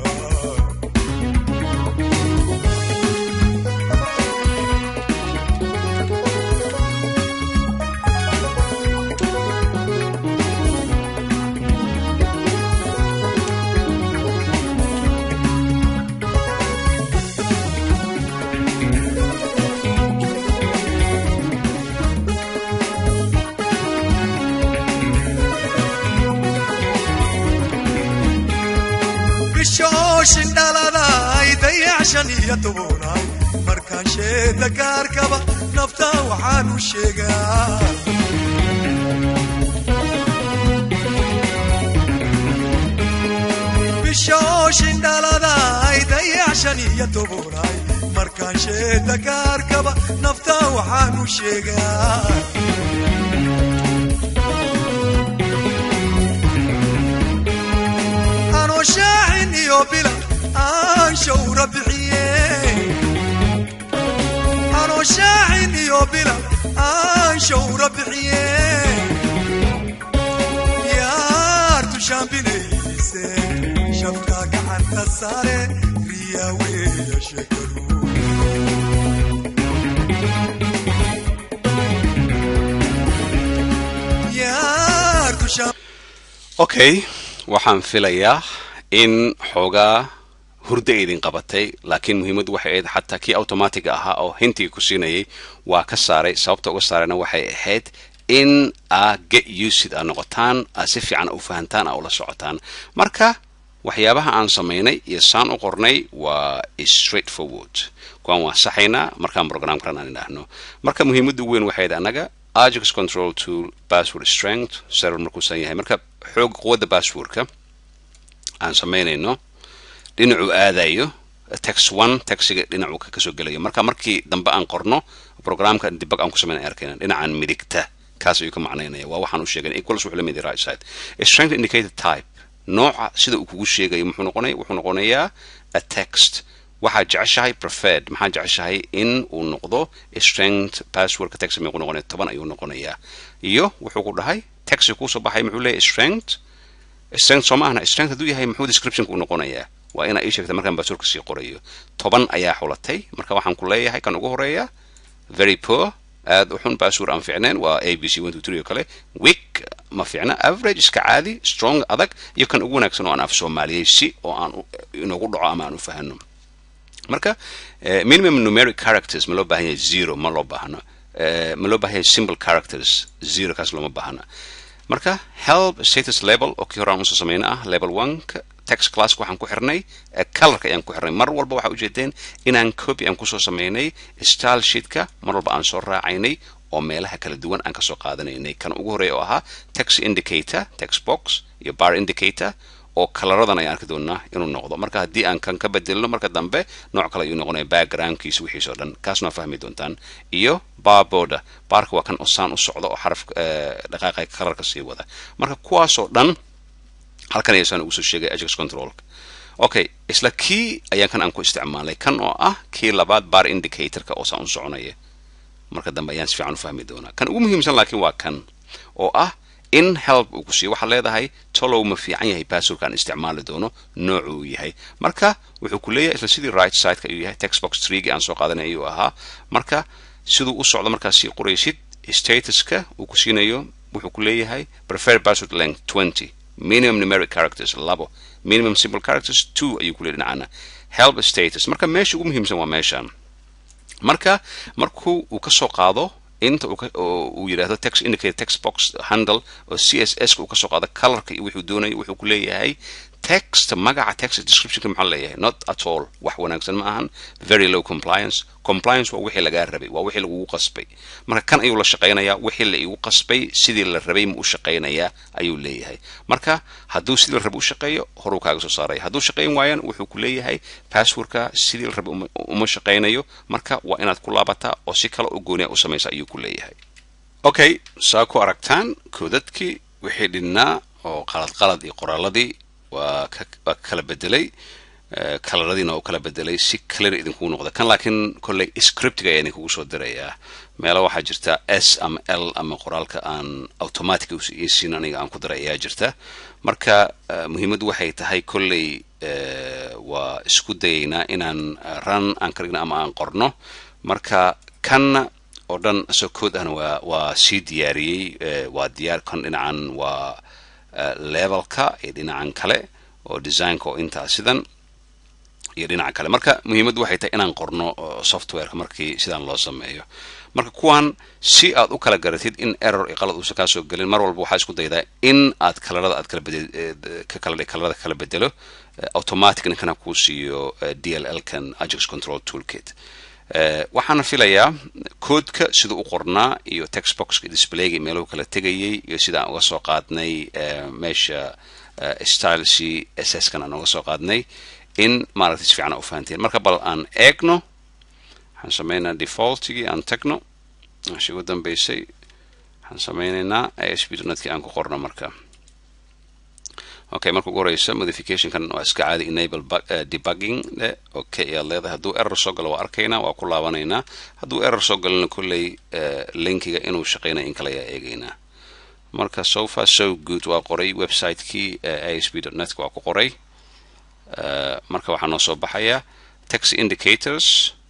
bishooshin dhaladay dayac shan iyo tobonaay markaan sheeda gaarkaba nafta waxaan u sheegaa bishooshin dhaladay dayac shan iyo tobonaay markaan sheeda gaarkaba nafta waxaan u sheegaa anoo shaacin iyo bila aan shawra bixiye anoo shaacin iyo bila aan shawra bixiye yaartu shaambinayse shabka gacanta sare riyaa weeya sheekadu yaartu shaam okay waxaan filayaa in xoogaa hurdo idin qabatay laakiin muhiimaddu waxay ahayd xataa kii automatiga ahaa oo hintiga ku siinayay waa ka saaray sababta uga saarayna waxay ahayd in aa get usid aa noqotaan aa si fiican u fahantaan aa ula socotaan marka waxyaabaha aan samaynay iyo saan u qornay waa straight forward kuwaan waa saxaynaa markaan programkan aan idhaahno marka muhiimadda ugu weyn waxay ahayd annaga ajax control tool password strength server markuusan yahay marka xoog quwadda passwordka aan samaynayno dhinacuu aadayo tex one texiga dhinacuu kasoo gelayo marka markii dambe aan qorno programka dibag aan ku samayn arkayna dhinacan midigta kaas ayuu ka macnaynaya waa waxaan u sheegay equals wuxuu la mid yahay right side strength indicated type nooca sida uu kugu sheegayo muxuu noqonaya wuxuu noqonayaa a text waxaad jeceshahay preferred maxaad jeceshahay in uu noqdo strength passwordka text meequu noqonaya toban ayuu noqonayaa iyo wuxuu ku dhahay text kuusoo baxay muxuu leeyahay strength strength soo ma ahna strength hadduu yahay muxuu descriptionka u noqonayaa waa inaa ii sheegta markaan passwordka sii qorayo toban ayaa xulatay marka waxaan ku leeyahay kan ugu horeeya very poor aad u xun password aan fiicnayn waa a b c one two three oo kale weak ma fiicna average iska caadi strong adag iyo kan ugu wanaagsan oo aan af soomaaliyey si oo aan inoogu dhaco ama aan u fahano marka minimum numeric characters ma loo baahan yahay zero ma loo baahno ma loo baahan yahay simple characters zero kaas looma baahna marka help status level oo kii hore aan usoo samayna ah level one text classka waxaan ku xirnay colorka ayaan ku xirnay mar walba waxaa ujeedeen inaan copy aan kusoo samaynay style sheetka mar walba aan soo raacaynay oo meelaha kala duwan aan kasoo qaadanaynay kan ugu horeeya oo ahaa text indicator text box iyo bar indicator oo kalaradan ayaan arki doonaa inuu noqdo marka haddii aan kan ka bedelno marka dambe nooc kale ayuu noqonaya backgroundkiisa wixiis oo dhan kaasna waa fahmi doontaan iyo barboda baarka waa kan osaan u socda oo xaraf dhaqaaqa kalarka sii wada marka kuwaasoo dhan halkan ayasaan ugu soo sheegay ajax controlka okay isla kii ayaan kan aan ku isticmaalay kan oo ah kii labaad bar indicatorka oo saan u soconaya marka dambe ayaan si fiican u fahmi doonaa kan ugu muhiimsan laakiin waa kan oo ah in help uu ku siiyo waxaad leedahay tolow ma fiican yahay passwordka aan isticmaali doono noocu uu yahay marka wuxuu ku leeyahay isla sidii right sideka ayuu yahay textbox treegi aan soo qaadanay ayuu ahaa marka siduu u socdo markaas sii qoraysid statuska uu ku siinayo wuxuu ku leeyahay preferred password length twenty minimum numeric characters labo minimum simple characters two ayuu ku leeyahy dhinacana help status marka meesha ugu muhiimsan waa meeshan marka markuu uu kasoo qaado inta uu yidhahdo text indicated text box handle oo c s s ka uu kasoo qaado colorka iyo wuxuu doonayo wuxuu ku leeyahay text magaca text descriptionka maxaa leeyahay not at all wax wanaagsan ma ahan very low compliance compliance waa wixii lagaa rabay waa wixii lagugu qasbay marka kan ayuu la shaqaynayaa wixii la igu qasbay sidii la rabay ma u shaqaynayaa ayuu leeyahay marka hadduu sidii la rabay u shaqeeyo horuu kaaga soo saaraya hadduu shaqayn waayaan wuxuu ku leeyahay passwordka sidii la rabay uma shaqaynayo marka waa inaad ku laabataa oo si kale u gooniya u samaysa ayuu ku leeyahay okay saa ku aragtaan koodadkii wixii dhinnaa oo qalad qalad iyo qoraaladii waa waa kala bedelay kalaradiina oo kala bedelay si clear idinkugu noqda kan laakiin kolley scriptiga ayaa idinkugu soo dirayaa meelo waxaa jirta s ama l ama qoraalka aan automatic isiin aniga aan ku diray ayaa jirta marka muhiimaddu waxay tahay kolley waa isku dayaynaa inaan run aan ka dhigno ama aan qorno marka kanna oo dhan asoo kood ahna waa waa sii diyaariyey waa diyaar kan dhinacan waa levelka iyo dhinacan kale oo designka oo intaa sidan iyo dhinaca kale marka muhiimaddu waxay tahay inaan qorno softwareka markii sidaan loo sameeyo marka kuwan si aad u kala garatid in error iyo qalad uusan kaa soo gelin mar walba waxaa isku daydaa in aad kalarada aad kala bedel ka kala kalarada kala bedelo automatic ninkana kuu siiyo dll kan ajax control toolkit waxaana filayaa koodka siduu u qornaa iyo textboxka displayga meeluhu kala tegayay iyo sida aan uga soo qaadnay meesha style c ss kan aan uga soo qaadnay in maaragtay si fiican u fahanteen marka bal aan eegno waxaan sameynaa defaultigii aan tagno meesha ugu dambeysay waxaan sameynaynaa asp netkii aan ku qorno marka okay marka ugu horeysa modificationkan waa iska caadi enable debugging le okay ayaad leedahay hadduu error soo galo waa arkaynaa waa ku laabanaynaa hadduu error soo galona kolley linkiga inuu shaqeynaya in kale ayaa eegaynaa marka so far so good waa qoray website-kii asp net waa ku qoray marka waxaa noo soo baxaya text indicators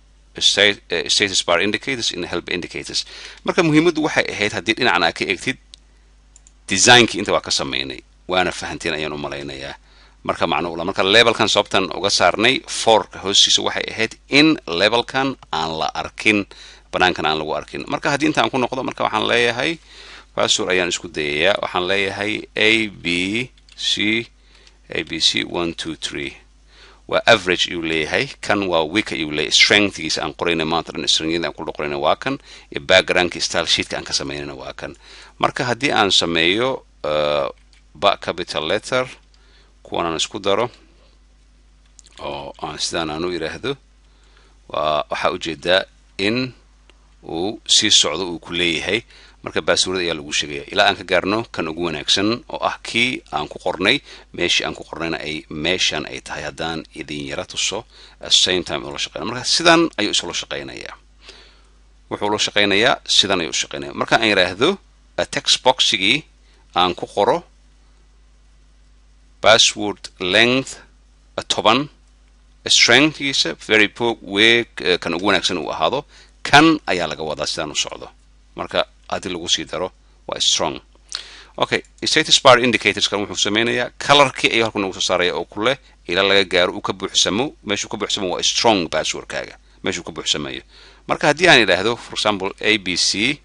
status bar indicators in help indicators marka muhiimaddu waxay ahayd haddii dhinacan aa ka eegtid designkii inta waa ka sameynay waana fahanteen ayaan u malaynayaa marka macno ula marka levelkan sababtan uga saarnay forka hoostiisa waxay ahayd in levelkan aan la arkin banaankan aan lagu arkin marka haddii inta aan ku noqdo marka waxaan leeyahay password ayaan isku dayayaa waxaan leeyahay a b c a b c one two three waa average ayuu leeyahay kan waa week ayuu leeyahay strengthgiisa aan qorayna maanta dhan strengyada aan ku qorayna waa kan iyo backgroundka style sheetka aan ka sameynayna waa kan marka haddii aan sameeyo ba capital letter kuwan aan isku daro oo aan sidaan aan u yidhaahdo waa waxaa ujeedaa in uu sii socdo uu ku leeyahay marka baaswurada ayaa lagu sheegaya ilaa aan ka gaarno kan ugu wanaagsan oo ah kii aan ku qornay meeshii aan ku qornayna ay meeshan ay tahay haddaan idin yara tuso same time ula shaqeynaya marka sidan ayuu isula shaqeynayaa wuxuu la shaqeynayaa sidan ayuu shaqeynaya marka aan yidhaahdo text boxigii aan ku qoro password length toban strengthgiisa very poor weeg kan ugu wanaagsan uu ahaado kan ayaa laga wadaa sidaan u socdo marka haddii lagu sii daro waa strong okay status bar indicators kan wuxuu sameynayaa colorkii ayuu halkan nagu soo saaraya oo ku leh ilaa laga gaaro uu ka buuxsamo meeshuu ka buuxsamo waa strong passwordkaaga meeshuu ka buuxsamayo marka haddii aan idhaahdo for example a b c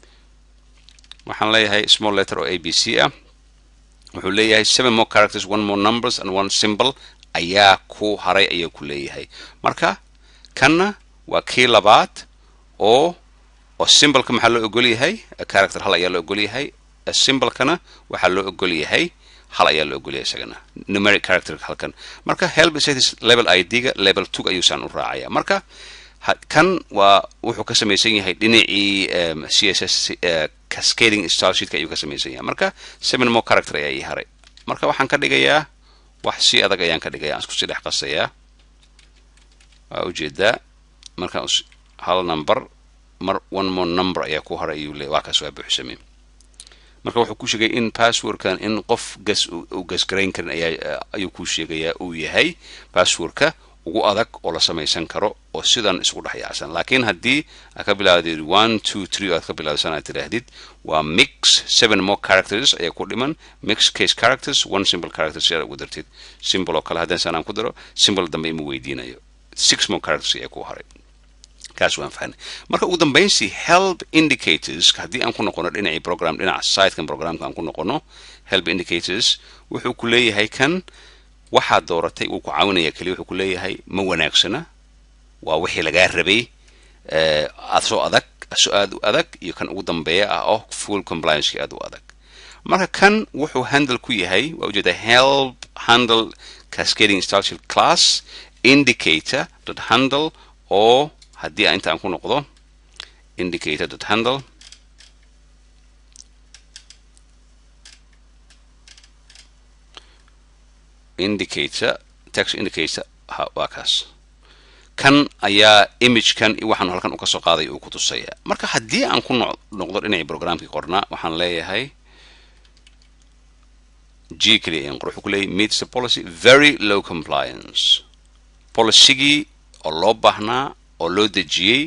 waxaan leeyahay small letter oo a b c ah wuxuu leeyahay seven more characters one more numbers and one symbol ayaa ku haray ayaa ku leeyahay marka kanna waa kii labaad oo oo symbolka maxaa loo ogol yahay character hal ayaa loo ogol yahay symbolkana waxaa loo ogol yahay hal ayaa loo ogol yahay isagana numeric character halkan marka help status level id-ga level two ayuusaan u raacaya marka kan waa wuxuu ka samaysan yahay dhinacii c s s cascading style sheetka ayuu ka samaysan yahay marka seven more character ayaa ii haray marka waxaan ka dhigayaa wax si adag ayaan ka dhigaya aan isku sii dhex qasayaa waa ujeedaa marka hal number mar one more number ayaa ku haray ayuu le waa kaas waa buuxsamay marka wuxuu ku sheegay in passwordkan in qof gas uu gasgarayn karin ayaa ayuu ku sheegayaa uu yahay passwordka ugu adag oo la samaysan karo oo sidan isku dhex yaacsan laakiin haddii aad ka bilaawdid one two three oo aad ka bilaawsan aad tidhaahdid waa mix seven more characters ayaa ku dhiman mix case characters one simple characters si aad ugu dartid symbol oo kale haddaan sanaan ku daro symbol dambe ima weydiinayo six more characters ayaa ku haray kaas waan fahnay marka ugu dambaynsi help indicators haddii aan ku noqono dhinacii program dhinaca sitekan programka aan ku noqono help indicators wuxuu ku leeyahay kan waxaad dooratay wuu ku caawinaya keliya wuxuu ku leeyahay ma wanaagsana waa wixii lagaa rabay asoo adag asoo aad u adag iyo kan ugu dambeeya ah oo full complianceki aad u adag marka kan wuxuu handle ku yahay waa ujeeda help handle cascading structure class indicator dot handle oo haddii aan inta aan ku noqdo indicator dot handle indicator text indicator waa kaas kan ayaa imagekan waxaan halkan uka soo qaaday uu ku tusaya marka haddii aan ku noqdo dhinacii programkii qornaa waxaan leeyahay g keliya ayaan qor wuxuu ku leeyahay meets the policy very low compliance policygii oo loo baahnaa oo loo dejiyey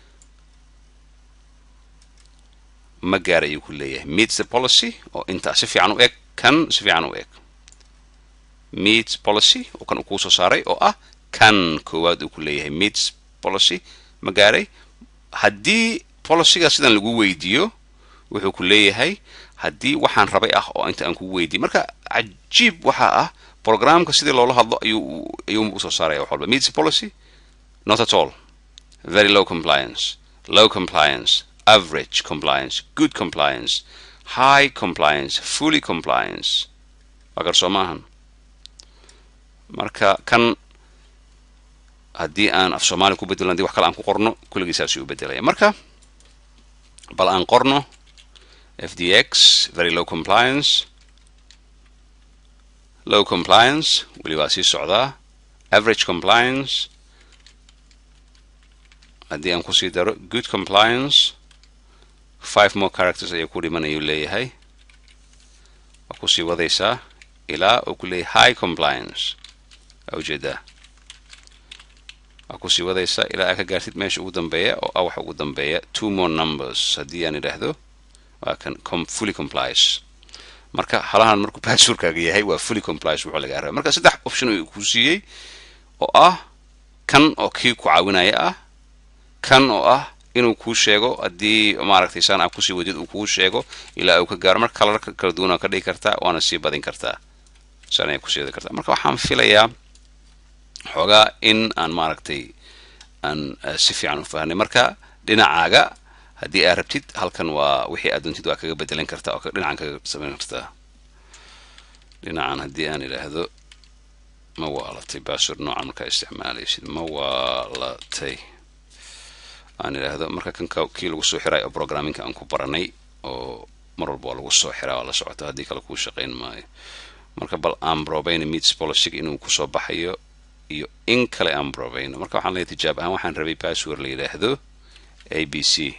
ma gaar ayuu ku leeyahay meets the policy oo intaa si fiican u eg kan si fiican u eg meets policy oo kan uu kuu soo saaray oo ah kan koowaad uu ku leeyahay meets policy ma gaaray haddii policyga sidan lagu weydiiyo wuxuu ku leeyahay haddii waxaan rabay ah oo inta aan kugu weydiiy marka cajiib waxaa ah programka sidii loola hadlo ayuu ayuu usoo saaraya wax walba meets policy not at all very low compliance low compliance average compliance good compliance high compliance fully compliance waa garsoo maahan marka kan haddii aan af soomaali ku bedelo hadii wax kale aan ku qorno kulligiisaasuu u bedelaya marka bal aan qorno fdx very low compliance low compliance weli waa sii socdaa average compliance haddii aan kusii daro good compliance five more characters ayaa ku dhiman ayuu leeyahay waa kusii wadaysaa ilaa uu ku leeyahay high compliance waa ujeedaa waa kusii wadaysaa ilaa aa ka gaartid meesha ugu dambeeya oo ah waxa ugu dambeeya two more numbers haddii aan idhaahdo waa kan com fully complies marka halahan markuu passwordkaaga yahay waa fully complies wuxuu lagaa rabay marka saddex option uu ku siiyey oo ah kan oo kii ku caawinaya ah kan oo ah inuu kuu sheego haddii maaragtay saan aa kusii wadid uu kuu sheego ilaa uu ka gaaro marka kalarka kala duwan aa ka dhigi kartaa waana sii badin kartaa saan ayaa kusii wadi kartaa marka waxaan filayaa xoogaa in aan maaragtay aan si fiican u fahnay marka dhinacaaga haddii aad rabtid halkan waa wixii aad doontid waa kaga bedelan kartaa oo dhinacan kaga samayn kartaa dhinacan haddii aan idhaahdo ma waalatay bassword noocan markaa isticmaalaysid ma waalatay aan idhaahdo marka kan kii lagu soo xiray oo programmingka aan ku baranay oo mar walba waa lagu soo xiraa waa la socota haddii kale kuu shaqayn maayo marka bal aan probayna meets policy inuu kusoo baxayo iyo in kale aan probayno marka waxaan leeyahay tijaab ahaan waxaan rabay password la yidhaahdo a b c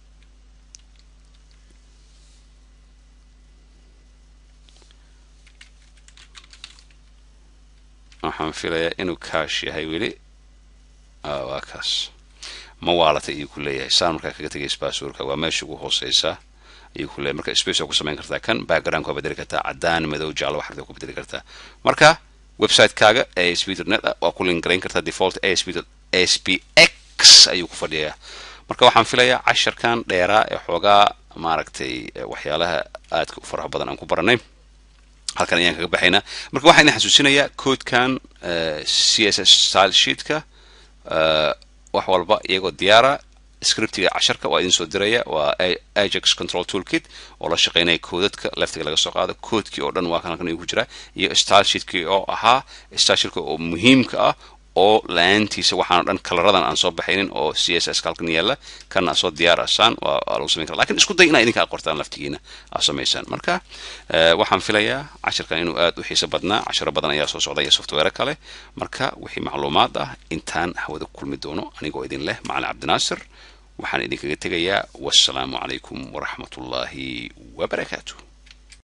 waxaan filayaa inuu kaash yahay weli waa kaas ma waalatay ayuu ku leeyahay saan markaa kaga tegays passwordka waa meesha ugu hooseysa ayuu ku leeyahay marka space waa ku samayn kartaa kan background waa bedeli kartaa caddaan madow jaallo wax ku bedeli kartaa marka website-kaaga asp.net waa ku lingarayn kartaa default asp aspx ayuu ku fadhiyaa marka waxaan filayaa casharkan dheeraa ee xoogaa maaragtay waxyaalaha aadka u faraha badan aan ku baranay halkan ayaan kaga baxaynaa marka waxaan idin xasuusinayaa codekan c s s style sheetka wax walba iyagoo diyaara scriptiga casharka waa idin soo diraya waa ajax control toolkit oo la shaqeynaya koodadka leftiga laga soo qaado koodkii oo dhan waa kan halkan ku jira iyo style sheetkii oo ahaa style sheetka oo muhiimka ah oo la-aantiisa waxaan o dhan kalaradan aan soo baxaynin oo c s s halkan yaalla kana soo diyaar asaan waa lagu samayn kara lakin isku day inaa idinka qortaan laftigiina aa samaysaan marka waxaan filayaa casharkan inuu aad u xiiso badnaa casharo badan ayaa soo socda iyo software kale marka wixii macluumaad ah intaan hawada kulmi doono anigoo idin leh macalin cabdinaasir waxaan idinkaga tegayaa wassalaamu calaykum waraxmat ullaahi wabarakaatu